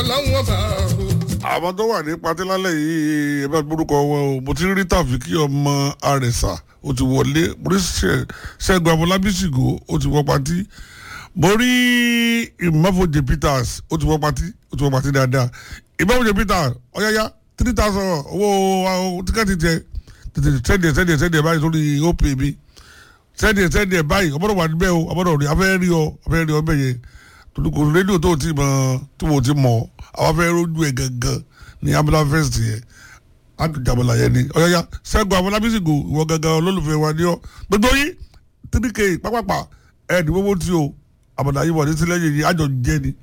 ọlọ́run ọba o. àwọn tó wà ní patí lálẹ́ yìí ẹ bá gbórúkọ wọn o mo ti rí tàfíkì ọmọ àrẹ̀sà ó ti wọlé mo rí Ṣẹ- ṣẹ́gun abọ́lábísìgò ó ti wọ patí mo rí ìmọ̀fọ̀jẹ̀ peters ó ti wọ patí ó ti wọ patí dáadáa ìmọ̀fọ̀jẹ̀ peters ọ̀yáyá three thousand owó owó tíkẹ́ẹ̀tì tiẹ̀ tètè sẹ́ndìẹ̀ sẹ́ndìẹ̀ sẹ́ndìẹ̀ báyìí sórí opay mi sẹ́ndìẹ̀ sẹ́ndìẹ̀ báyìí ọmọdé wà níbẹ̀ o ọmọdé rí afẹ́ rí ọ afẹ́ rí ọ bẹ́ẹ̀ yẹn torí kò rédíò tó ti mọ̀ tí mo ti mọ̀ àwọn afẹ́ rójú ẹ̀ gangan ní abúlé fest yẹn àtúnjàmọ̀lá yẹn ni ọ̀yáyá sẹ́gun abọ́lábísìgò ìwọ gangan olólùfẹ́ wa ni ọ́ gbogbo yín three k pápápá ẹ̀ ní gbogbo tí o àbọ̀dá yìí wọ̀ ní sílẹ̀ yìí àjọ jẹ́ ni